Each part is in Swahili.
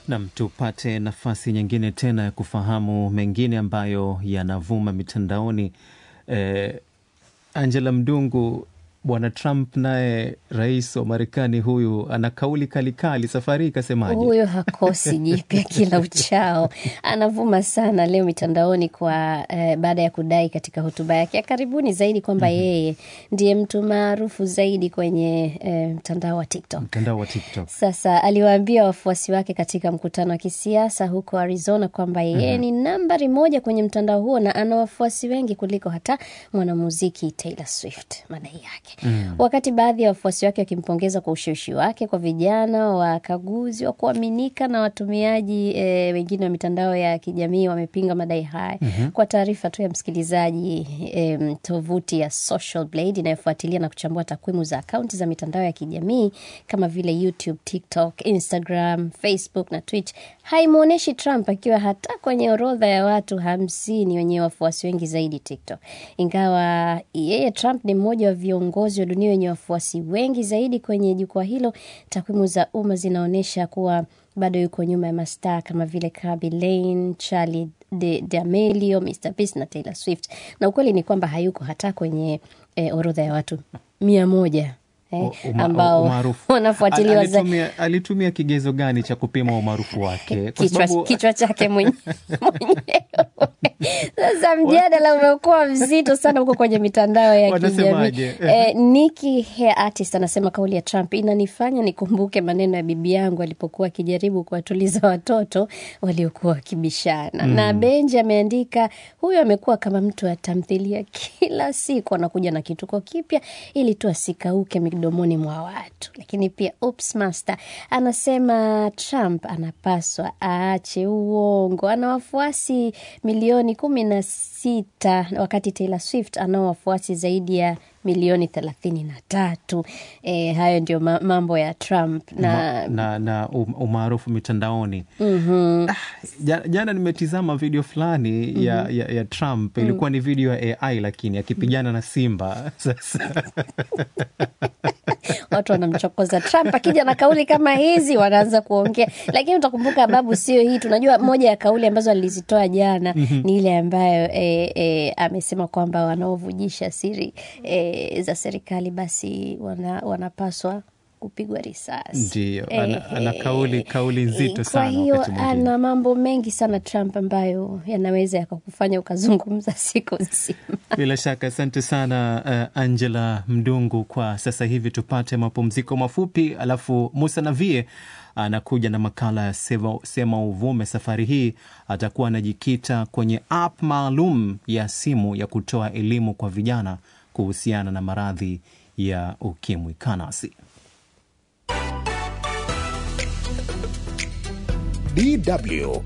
Nam, tupate nafasi nyingine tena ya kufahamu mengine ambayo yanavuma mitandaoni. Eh, Angela Mdungu, bwana Trump naye rais wa Marekani huyu ana kauli kalikali. Safari hii ikasemaje? Huyo hakosi jipya kila uchao, anavuma sana leo mitandaoni kwa eh, baada ya kudai katika hotuba yake ya karibuni zaidi kwamba yeye ndiye mtu maarufu zaidi kwenye eh, mtandao wa TikTok. Mtandao wa TikTok. Sasa aliwaambia wafuasi wake katika mkutano wa kisiasa huko Arizona kwamba yeye ni nambari moja kwenye mtandao huo na ana wafuasi wengi kuliko hata mwanamuziki Taylor Swift, madai yake. Wakati baadhi ya wafuasi wake wakimpongeza kwa ushawishi wake kwa vijana, wakaguzi wa kuaminika na watumiaji e, wengine wa mitandao ya kijamii wamepinga madai haya. Kwa taarifa tu ya msikilizaji, e, tovuti ya Social Blade inayofuatilia na kuchambua takwimu za akaunti za mitandao ya kijamii kama vile YouTube, TikTok, Instagram, Facebook na Twitch haimwonyeshi Trump akiwa hata kwenye orodha ya watu hamsini wenye wafuasi wengi zaidi TikTok, ingawa yeye Trump ni mmoja wa viongozi wa dunia wenye wafuasi wengi zaidi kwenye jukwaa hilo. Takwimu za umma zinaonyesha kuwa bado yuko nyuma ya mastaa kama vile Kaby Lane, Charli de D'Amelio, Mr Beast na Taylor Swift, na ukweli ni kwamba hayuko hata kwenye eh, orodha ya watu mia moja eh, Uma- ambao umaarufu. wanafuatiliwa Al- za alitumia, alitumia kigezo gani cha kupima umaarufu wake? Kwa kichwa, sababu kichwa chake mwenye- mwenyewe. Sasa mjadala umekuwa mzito sana huko kwenye mitandao ya kijamii. Wanasemaje? Eh, Nikki Hair Artist anasema kauli ya Trump inanifanya nikumbuke maneno ya bibi yangu alipokuwa akijaribu kuwatuliza watoto waliokuwa wakibishana. Na Benji ameandika huyo amekuwa kama mtu wa tamthilia, kila siku anakuja na kituko kipya ili tu asikauke midomoni mwa watu. Lakini pia Oops Master anasema Trump anapaswa aache uongo, ana wafuasi milioni kumi na sita wakati Taylor Swift anao wafuasi zaidi ya milioni thelathini na tatu. E, hayo ndio ma mambo ya Trump na ma- na, na um- umaarufu mitandaoni. Ah, ja- jana nimetizama video fulani ya, ya, ya Trump ilikuwa ni video ya AI lakini akipigana na simba sasa watu wanamchokoza Trump. Akija na kauli kama hizi wanaanza kuongea, lakini utakumbuka babu, sio hii. Tunajua moja ya kauli ambazo alizitoa jana ni ile ambayo e, e, amesema kwamba wanaovujisha siri e, za serikali basi wana, wanapaswa kupigwa risasi. Ndiyo, ana- ana kauli- kauli nzito Kwa sana hiyo wakati mwingine. ana mambo mengi sana Trump ambayo yanaweza yakakufanya ukazungumza siku nzima. Bila shaka asante sana uh, Angela Mdungu. Kwa sasa hivi tupate mapumziko mafupi, alafu Musa Navie anakuja na makala ya Sema, Sema Uvume. Safari hii atakuwa anajikita kwenye app maalum ya simu ya kutoa elimu kwa vijana kuhusiana na maradhi ya ukimwi. Kanasi DW.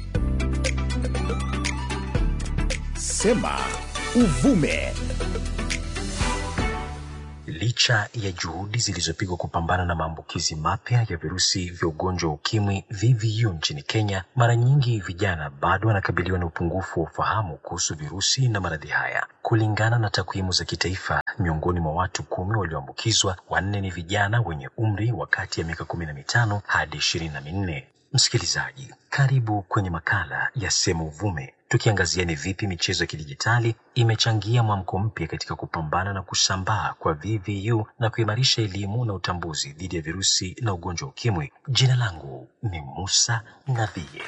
Sema uvume. Licha ya juhudi zilizopigwa kupambana na maambukizi mapya ya virusi vya ugonjwa wa ukimwi VVU nchini Kenya, mara nyingi vijana bado wanakabiliwa na upungufu wa ufahamu kuhusu virusi na maradhi haya. Kulingana na takwimu za kitaifa, miongoni mwa watu kumi walioambukizwa, wanne ni vijana wenye umri wa kati ya miaka kumi na mitano hadi ishirini na minne. Msikilizaji, karibu kwenye makala ya Sema Uvume, tukiangazia ni vipi michezo ya kidijitali imechangia mwamko mpya katika kupambana na kusambaa kwa VVU na kuimarisha elimu na utambuzi dhidi ya virusi na ugonjwa wa ukimwi. Jina langu ni Musa Navie.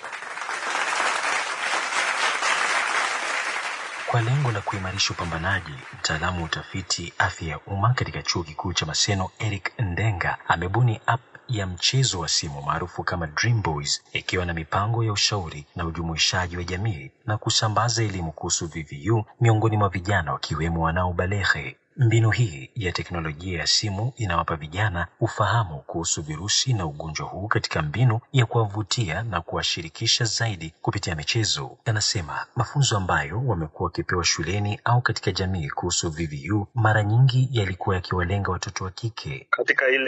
Kwa lengo la kuimarisha upambanaji, mtaalamu wa utafiti afya ya umma katika chuo kikuu cha Maseno Eric Ndenga amebuni app ya mchezo wa simu maarufu kama Dream Boys ikiwa na mipango ya ushauri na ujumuishaji wa jamii na kusambaza elimu kuhusu VVU miongoni mwa vijana wakiwemo wanaobalehe. Mbinu hii ya teknolojia ya simu inawapa vijana ufahamu kuhusu virusi na ugonjwa huu katika mbinu ya kuwavutia na kuwashirikisha zaidi kupitia michezo. Anasema mafunzo ambayo wamekuwa wakipewa shuleni au katika jamii kuhusu VVU mara nyingi yalikuwa yakiwalenga watoto wa kike. katika ile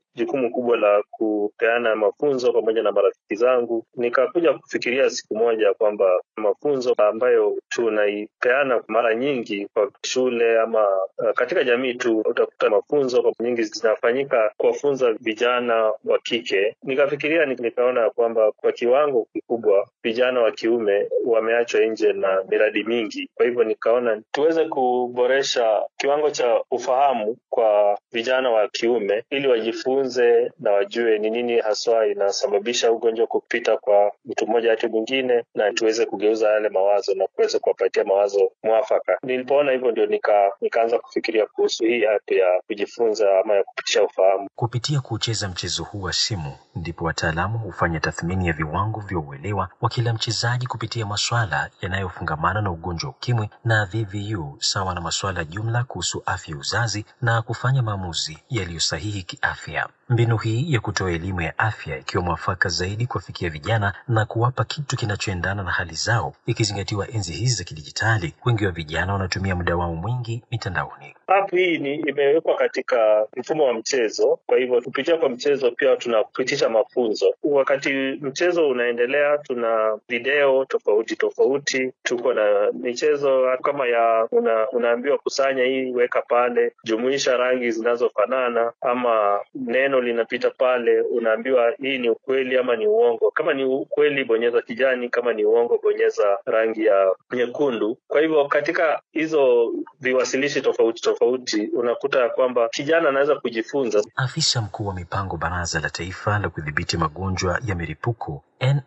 jukumu kubwa la kupeana mafunzo pamoja na marafiki zangu. Nikakuja kufikiria siku moja kwamba mafunzo ambayo tunaipeana mara nyingi kwa shule ama uh, katika jamii tu, utakuta mafunzo kwa nyingi zinafanyika kuwafunza vijana wa kike. Nikafikiria nikaona ya kwamba kwa kiwango kikubwa vijana wa kiume wameachwa nje na miradi mingi. Kwa hivyo nikaona tuweze kuboresha kiwango cha ufahamu kwa vijana wa kiume ili wajifunze na wajue ni nini haswa inasababisha ugonjwa kupita kwa mtu mmoja hadi mwingine, na tuweze kugeuza yale mawazo na kuweza kuwapatia mawazo mwafaka. Nilipoona hivyo ndio nika, nikaanza kufikiria kuhusu hii app ya kujifunza ama ya kupitisha ufahamu. Kupitia kucheza mchezo huu wa simu, ndipo wataalamu hufanya tathmini ya viwango vya uelewa wa kila mchezaji kupitia maswala yanayofungamana na ugonjwa wa ukimwi na VVU sawa na maswala jumla kuhusu afya ya uzazi na kufanya maamuzi yaliyo sahihi kiafya. Mbinu hii ya kutoa elimu ya afya ikiwa mwafaka zaidi kuwafikia vijana na kuwapa kitu kinachoendana na hali zao, ikizingatiwa enzi hizi za kidijitali, wengi wa vijana wanatumia muda wao mwingi mitandaoni. App hii ni imewekwa katika mfumo wa mchezo, kwa hivyo kupitia kwa mchezo pia tunapitisha mafunzo. Wakati mchezo unaendelea, tuna video tofauti tofauti, tuko na michezo kama ya una, unaambiwa kusanya hii, weka pale, jumuisha rangi zinazofanana, ama neno linapita pale, unaambiwa hii ni ukweli ama ni uongo. Kama ni ukweli, bonyeza kijani, kama ni uongo, bonyeza rangi ya nyekundu. Kwa hivyo katika hizo viwasilishi tofauti tofauti, unakuta ya kwamba kijana anaweza kujifunza. Afisa mkuu wa mipango Baraza la Taifa la Kudhibiti Magonjwa ya Milipuko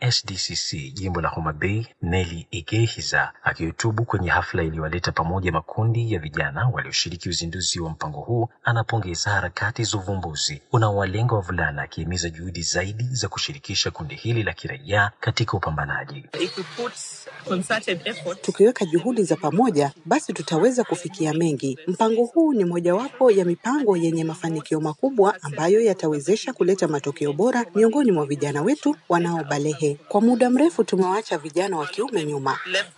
NSDCC jimbo la Homa Bay, Nelly Igehiza akihutubu kwenye hafla iliyowaleta pamoja makundi ya vijana walioshiriki uzinduzi wa mpango huu, anapongeza harakati za uvumbuzi unaowalenga wavulana, akihimiza juhudi zaidi za kushirikisha kundi hili la kiraia katika upambanaji. Tukiweka juhudi za pamoja, basi tutaweza kufikia mengi. Mpango huu ni mojawapo ya mipango yenye mafanikio makubwa ambayo yatawezesha kuleta matokeo bora miongoni mwa vijana wetu wanaobalehe. Kwa muda mrefu tumewaacha vijana wa kiume nyuma.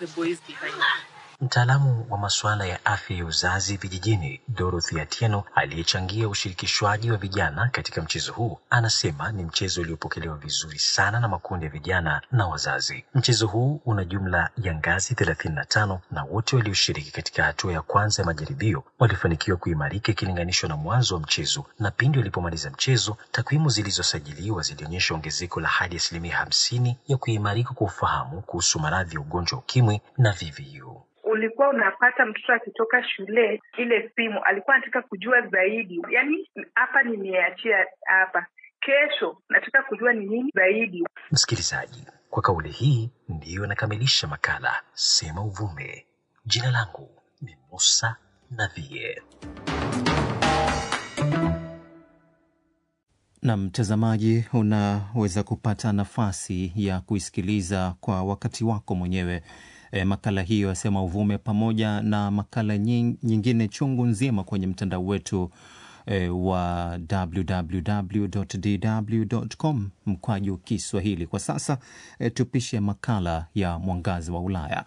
Mtaalamu wa masuala ya afya ya uzazi vijijini Dorothy Atieno aliyechangia ushirikishwaji wa vijana katika mchezo huu anasema ni mchezo uliopokelewa vizuri sana na makundi ya vijana na wazazi. Mchezo huu una jumla ya ngazi thelathini na tano na wote walioshiriki katika hatua ya kwanza ya majaribio walifanikiwa kuimarika ikilinganishwa na mwanzo wa mchezo, na pindi walipomaliza mchezo, takwimu zilizosajiliwa zilionyesha ongezeko la hadi asilimia hamsini ya kuimarika kwa ufahamu kuhusu maradhi ya ugonjwa wa ukimwi na VVU. ulikuwa unapata mtoto akitoka shule ile simu alikuwa anataka kujua zaidi yaani hapa nimeachia hapa kesho nataka kujua ni nini zaidi Msikilizaji, kwa kauli hii ndiyo nakamilisha makala Sema Uvume. Jina langu ni Musa Navie. na mtazamaji, unaweza kupata nafasi ya kuisikiliza kwa wakati wako mwenyewe e, makala hiyo yasema uvume pamoja na makala nying, nyingine chungu nzima kwenye mtandao wetu e, wa www.dw.com mkwaju Kiswahili. Kwa sasa e, tupishe makala ya mwangazi wa Ulaya.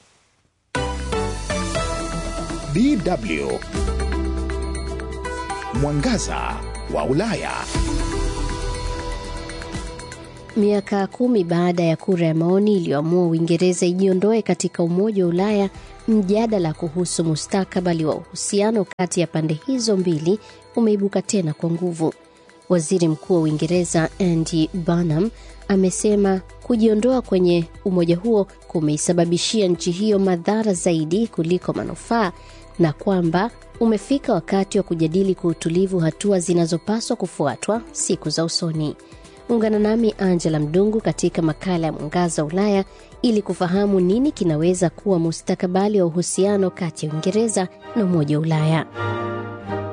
DW Mwangaza wa Ulaya. Miaka kumi baada ya kura ya maoni iliyoamua Uingereza ijiondoe katika Umoja wa Ulaya, mjadala kuhusu mustakabali wa uhusiano kati ya pande hizo mbili umeibuka tena kwa nguvu. Waziri Mkuu wa Uingereza Andy Burnham amesema kujiondoa kwenye umoja huo kumeisababishia nchi hiyo madhara zaidi kuliko manufaa na kwamba umefika wakati wa kujadili kwa utulivu hatua zinazopaswa kufuatwa siku za usoni. Ungana nami Angela Mdungu katika makala ya Mwangaza wa Ulaya ili kufahamu nini kinaweza kuwa mustakabali wa uhusiano kati ya Uingereza na Umoja wa Ulaya.